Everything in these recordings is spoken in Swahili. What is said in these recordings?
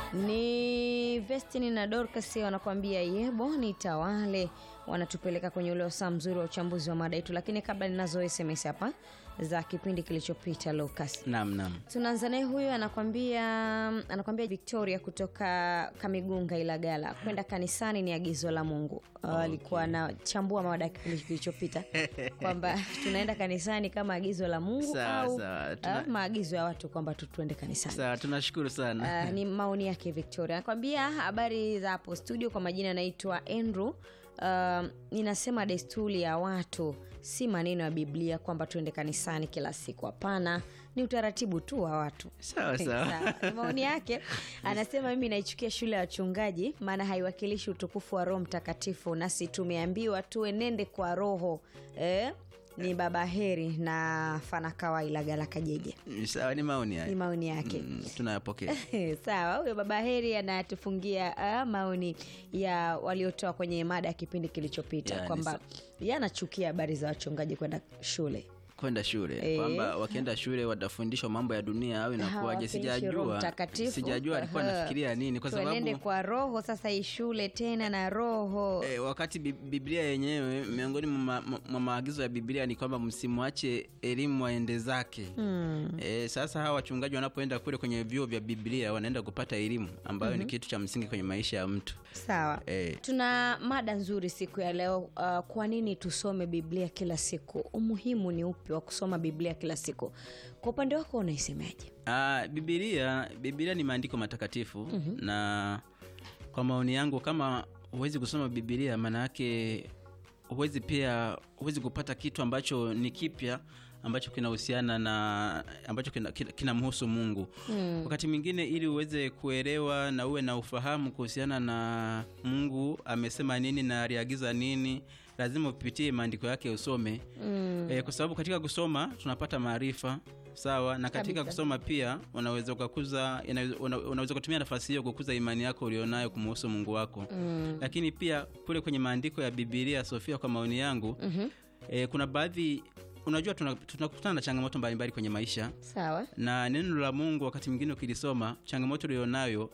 Ni Vestini na Dorcas wanakuambia yebo ni tawale, wanatupeleka kwenye ule wasaa mzuri wa uchambuzi wa mada yetu, lakini kabla ninazo SMS hapa za kipindi kilichopita Lucas. Naam, naam. Tunaanza naye huyu anakwambia anakwambia Victoria kutoka Kamigunga Ilagala, kwenda kanisani ni agizo la Mungu. Uh, Alikuwa anachambua mada ya kipindi kilichopita kwamba tunaenda kanisani kama agizo la Mungu Sawa, au sawa. Tuna- uh, maagizo ya watu kwamba tu tuende kanisani. Sawa, tunashukuru sana. Uh, ni maoni yake Victoria. Nakwambia habari za hapo studio, kwa majina anaitwa Andrew. Uh, ninasema desturi ya watu si maneno ya Biblia kwamba tuende kanisani kila siku. Hapana, ni utaratibu tu wa watu. Sawa, sawa. Sawa. Ni maoni yake anasema, mimi naichukia shule ya wachungaji, maana haiwakilishi utukufu wa Roho Mtakatifu, nasi tumeambiwa tuenende kwa Roho eh? Ni baba heri na fanakawa Ilagala Kajeje, Sawa, ni maoni ni haya. maoni yake. Mm, tunayapokea. Sawa, huyo baba heri anatufungia ah, maoni ya waliotoa kwenye mada ya kipindi kilichopita Yani, kwamba yeye anachukia habari za wachungaji kwenda shule. kwenda shule Eh. kwamba wakienda shule watafundishwa mambo ya dunia au inakuwaje? Hawafundishwi Roho Sijajua, Mtakatifu. sijajua alikuwa Aha. anafikiria nini, kwa Tuenende sababu kwa roho sasa, hii shule tena na roho E, wakati Bi- Biblia yenyewe miongoni mwa ma- mwa mwa maagizo ya Biblia ni kwamba msimwache elimu aende zake. Hmm. E, sasa hawa wachungaji wanapoenda kule kwenye vyuo vya Biblia wanaenda kupata elimu ambayo ni kitu cha msingi kwenye maisha ya mtu. Sawa. E, Tuna mada nzuri siku ya leo. Uh, kwa nini tusome Biblia kila siku? Umuhimu ni upi wa kusoma Biblia kila siku? Kwa upande wako unaisemaje? Ah, Biblia Biblia ni maandiko matakatifu na kwa maoni yangu kama huwezi kusoma Biblia maana yake huwezi pia huwezi kupata kitu ambacho ni kipya ambacho kinahusiana na ambacho kinamhusu kina, kinamhusu Mungu. Wakati mwingine ili uweze kuelewa na uwe na ufahamu kuhusiana na Mungu amesema nini na aliagiza nini, lazima upitie maandiko yake usome. E, kwa sababu katika kusoma tunapata maarifa sawa, na katika Kabisa. kusoma pia unaweza ukakuza ina- una- unaweza kutumia nafasi hiyo kukuza imani yako ulionayo kumuhusu Mungu wako lakini pia kule kwenye maandiko ya Biblia Sofia, kwa maoni yangu e, kuna baadhi unajua tuna- tunakutana na changamoto mbalimbali kwenye maisha Sawa. na neno la Mungu wakati mwingine ukilisoma changamoto ulionayo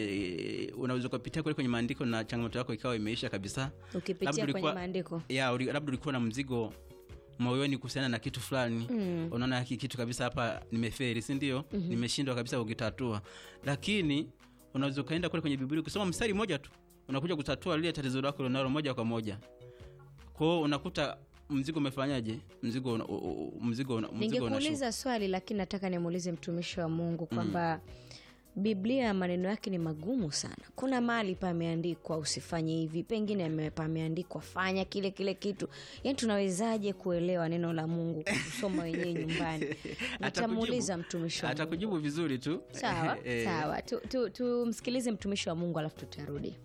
e, unaweza ukapitia kule kwenye maandiko na changamoto yako ikawa imeisha kabisa. Ukipitia Labda kwenye ulikuwa- maandiko ya uli- labda ulikuwa na mzigo moyoni kuhusiana na kitu fulani mm. unaona hiki kitu kabisa hapa nimeferi si ndio mm-hmm. nimeshindwa kabisa kukitatua lakini unaweza ukaenda kule kwenye biblia ukisoma mstari mmoja tu unakuja kutatua lile tatizo lako lionalo moja kwa moja kwao unakuta mzigo umefanyaje mzigo una, u- u- mzigo una, mzigo unashuka ningekuuliza swali lakini nataka nimuulize mtumishi wa mungu kwamba biblia maneno yake ni magumu sana kuna mahali pameandikwa usifanye hivi pengine ame- pameandikwa fanya kile kile kitu yaani tunawezaje kuelewa neno la mungu kusoma wenyewe nyumbani nitamuuliza mtumishi wa mungu atakujibu vizuri tu sawa Eh, sawa tumsikilize tu, tumsikilize mtumishi wa mungu alafu tutarudi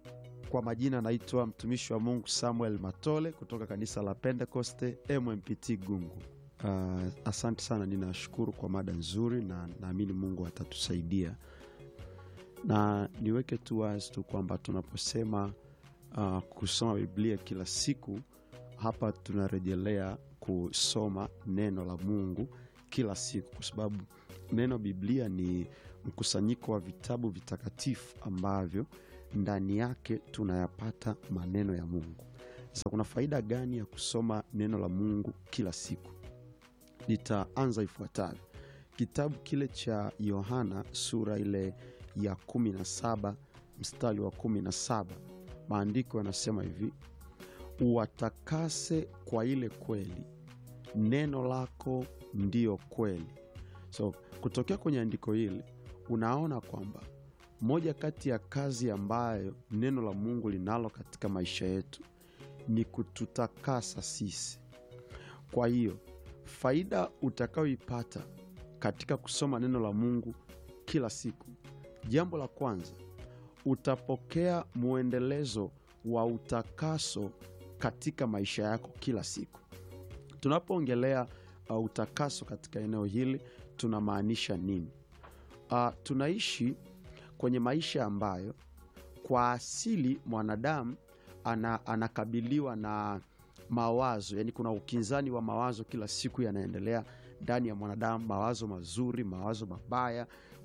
Kwa majina naitwa mtumishi wa Mungu Samuel Matole kutoka kanisa la Pentekoste MMPT Gungu. Uh, asante sana, ninashukuru kwa mada nzuri na naamini Mungu atatusaidia, na niweke tu wazi tu kwamba tunaposema uh, kusoma Biblia kila siku, hapa tunarejelea kusoma neno la Mungu kila siku, kwa sababu neno Biblia ni mkusanyiko wa vitabu vitakatifu ambavyo ndani yake tunayapata maneno ya Mungu. Sasa kuna faida gani ya kusoma neno la Mungu kila siku? Nitaanza ifuatavyo. Kitabu kile cha Yohana sura ile ya kumi na saba mstari wa kumi na saba maandiko yanasema hivi, uwatakase kwa ile kweli, neno lako ndiyo kweli. So kutokea kwenye andiko hili unaona kwamba moja kati ya kazi ambayo neno la Mungu linalo katika maisha yetu ni kututakasa sisi. Kwa hiyo faida utakayoipata katika kusoma neno la Mungu kila siku, jambo la kwanza, utapokea mwendelezo wa utakaso katika maisha yako kila siku. Tunapoongelea uh, utakaso katika eneo hili tunamaanisha nini? Uh, tunaishi kwenye maisha ambayo kwa asili mwanadamu ana, anakabiliwa na mawazo, yani kuna ukinzani wa mawazo kila siku yanaendelea ndani ya mwanadamu, mawazo mazuri, mawazo mabaya.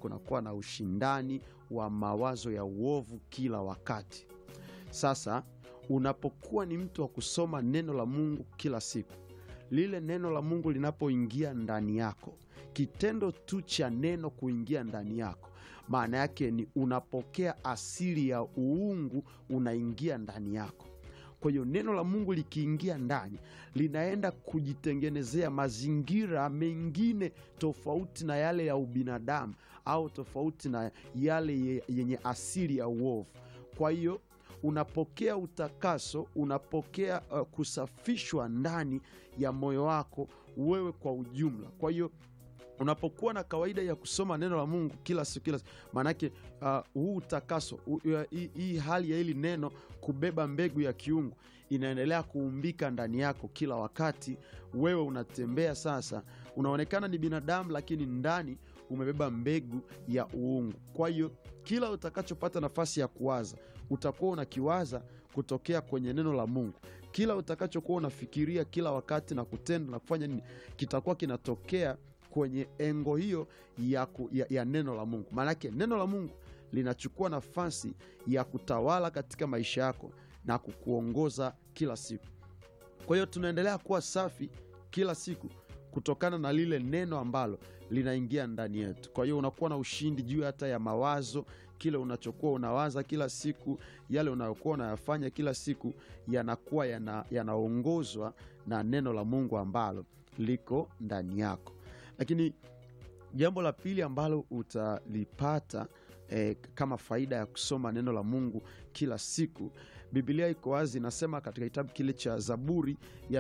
kunakuwa na ushindani wa mawazo ya uovu kila wakati sasa unapokuwa ni mtu wa kusoma neno la mungu kila siku lile neno la mungu linapoingia ndani yako kitendo tu cha neno kuingia ndani yako maana yake ni unapokea asili ya uungu unaingia ndani yako kwa hiyo neno la mungu likiingia ndani linaenda kujitengenezea mazingira mengine tofauti na yale ya ubinadamu au tofauti na yale ye- yenye asili ya uovu kwa hiyo unapokea utakaso unapokea uh, kusafishwa ndani ya moyo wako wewe kwa ujumla kwa hiyo unapokuwa na kawaida ya kusoma neno la mungu kila siku kila siku maanake uh, huu utakaso hu- uh, hii hii hali ya hili neno kubeba mbegu ya kiungu inaendelea kuumbika ndani yako kila wakati wewe unatembea sasa unaonekana ni binadamu lakini ndani umebeba mbegu ya uungu kwa hiyo kila utakachopata nafasi ya kuwaza utakuwa unakiwaza kutokea kwenye neno la mungu kila utakachokuwa unafikiria kila wakati na kutenda na kufanya nini kitakuwa kinatokea kwenye engo hiyo ya, ku, ya, ya neno la mungu maanake neno la mungu linachukua nafasi ya kutawala katika maisha yako na kukuongoza kila siku kwa hiyo tunaendelea kuwa safi kila siku kutokana na lile neno ambalo linaingia ndani yetu kwa hiyo unakuwa na ushindi juu hata ya mawazo kile unachokuwa unawaza kila siku yale unayokuwa unayafanya kila siku yanakuwa yana- yanaongozwa na neno la mungu ambalo liko ndani yako lakini jambo la pili ambalo utalipata eh, kama faida ya kusoma neno la mungu kila siku bibilia iko wazi inasema katika kitabu kile cha zaburi ya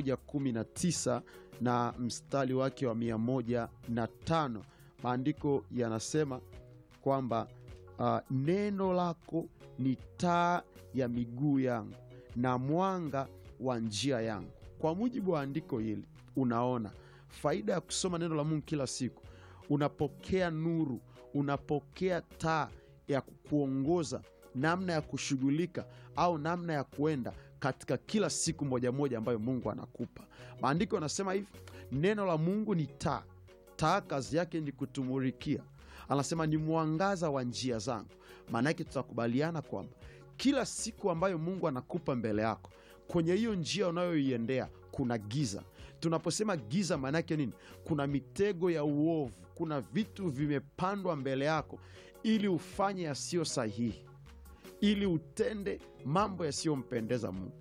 119 na mstari wake wa 105 maandiko yanasema kwamba uh, neno lako ni taa ya miguu yangu na mwanga wa njia yangu kwa mujibu wa andiko hili unaona faida ya kusoma neno la mungu kila siku unapokea nuru unapokea taa ya kukuongoza namna ya kushughulika au namna ya kuenda katika kila siku moja moja ambayo mungu anakupa maandiko yanasema hivi neno la mungu ni taa taa kazi yake ni kutumulikia anasema ni mwangaza wa njia zangu maana yake tutakubaliana kwamba kila siku ambayo mungu anakupa mbele yako kwenye hiyo njia unayoiendea kuna giza tunaposema giza maana yake nini kuna mitego ya uovu kuna vitu vimepandwa mbele yako ili ufanye yasiyo sahihi ili utende mambo yasiyompendeza mungu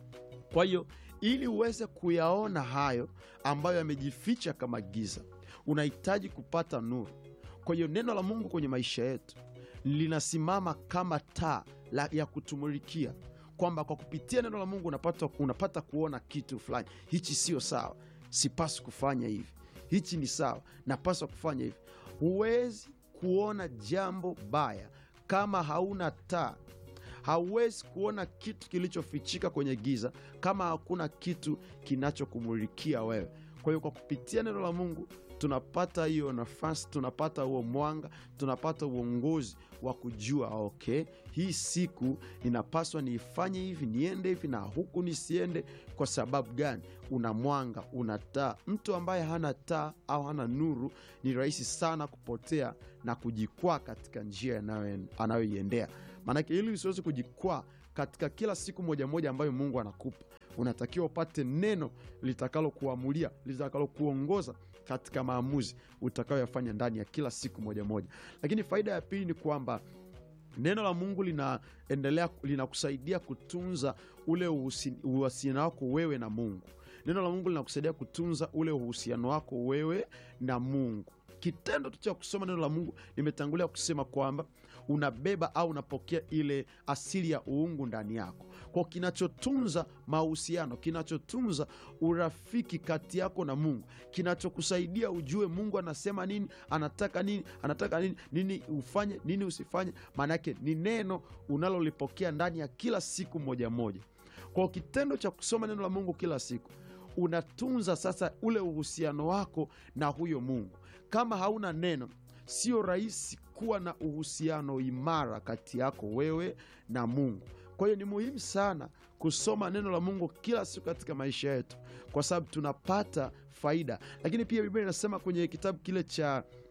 kwa hiyo ili uweze kuyaona hayo ambayo yamejificha kama giza unahitaji kupata nuru kwa hiyo neno la mungu kwenye maisha yetu linasimama kama taa la- ya kutumulikia kwamba kwa kupitia neno la mungu unapata, unapata kuona kitu fulani hichi sio sawa sipaswi kufanya hivi hichi ni sawa napaswa kufanya hivi huwezi kuona jambo baya kama hauna taa hauwezi kuona kitu kilichofichika kwenye giza kama hakuna kitu kinachokumulikia wewe kwa hiyo kwa kupitia neno la mungu tunapata hiyo nafasi tunapata huo mwanga tunapata uongozi wa kujua okay hii siku inapaswa niifanye hivi niende hivi na huku nisiende kwa sababu gani una mwanga una taa mtu ambaye hana taa au hana nuru ni rahisi sana kupotea na kujikwaa katika njia anayo- anayoiendea maanake ili usiweze kujikwaa katika kila siku moja moja ambayo mungu anakupa unatakiwa upate neno litakalokuamulia litakalokuongoza katika maamuzi utakayoyafanya ndani ya kila siku moja moja lakini faida ya pili ni kwamba neno la mungu linaendelea linakusaidia kutunza ule uhusi- uhusiano wako wewe na mungu neno la mungu linakusaidia kutunza ule uhusiano wako wewe na mungu kitendo tu cha kusoma neno la mungu nimetangulia kusema kwamba unabeba au unapokea ile asili ya uungu ndani yako kwa kinachotunza mahusiano kinachotunza urafiki kati yako na mungu kinachokusaidia ujue mungu anasema nini anataka nini anataka nini nini ufanye nini usifanye maanake ni neno unalolipokea ndani ya kila siku moja moja kwa kitendo cha kusoma neno la mungu kila siku unatunza sasa ule uhusiano wako na huyo mungu kama hauna neno sio rahisi kuwa na uhusiano imara kati yako wewe na mungu kwa hiyo ni muhimu sana kusoma neno la mungu kila siku katika maisha yetu kwa sababu tunapata faida lakini pia biblia inasema kwenye kitabu kile cha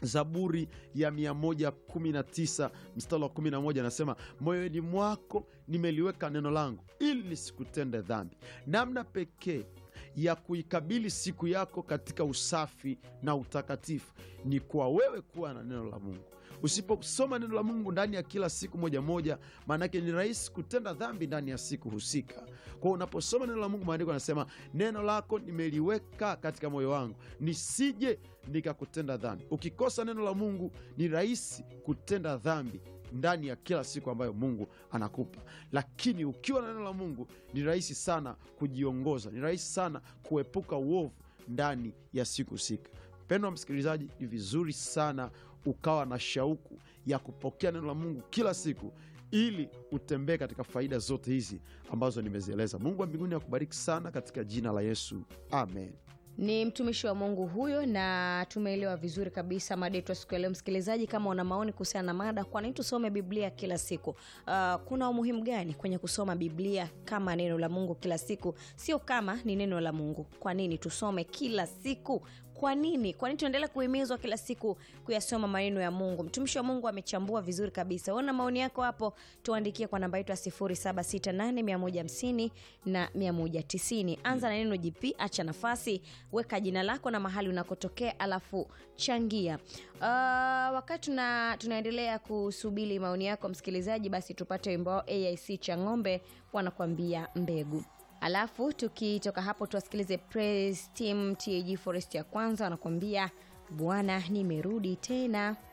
zaburi ya 119 mstari wa 11 anasema moyoni mwako nimeliweka neno langu ili nisikutende dhambi namna pekee ya kuikabili siku yako katika usafi na utakatifu ni kwa wewe kuwa na neno la mungu usiposoma neno la mungu ndani ya kila siku moja moja maanake ni rahisi kutenda dhambi ndani ya siku husika kwao unaposoma neno la mungu maandiko anasema neno lako nimeliweka katika moyo wangu nisije nikakutenda dhambi ukikosa neno la mungu ni rahisi kutenda dhambi ndani ya kila siku ambayo mungu anakupa lakini ukiwa na neno la mungu ni rahisi sana kujiongoza ni rahisi sana kuepuka uovu ndani ya siku husika mpendwa msikilizaji ni vizuri sana ukawa na shauku ya kupokea neno la mungu kila siku ili utembee katika faida zote hizi ambazo nimezieleza mungu wa mbinguni akubariki sana katika jina la yesu amen ni mtumishi wa mungu huyo na tumeelewa vizuri kabisa mada yetu ya siku ya leo msikilizaji kama una maoni kuhusiana na mada kwa nini tusome biblia kila siku uh, kuna umuhimu gani kwenye kusoma biblia kama neno la mungu kila siku sio kama ni neno la mungu kwa nini tusome kila siku kwa nini kwa nini tuendelee kuhimizwa kila siku kuyasoma maneno ya mungu mtumishi wa mungu amechambua vizuri kabisa una maoni yako hapo tuandikie kwa namba yetu ya 768 na 190 anza na neno gp acha nafasi weka jina lako na mahali unakotokea alafu changia uh, wakati tuna, tunaendelea kusubiri maoni yako msikilizaji basi tupate wimbo wao aic cha ng'ombe wanakuambia mbegu alafu tukitoka hapo tuwasikilize praise team tag forest ya kwanza wanakuambia bwana nimerudi tena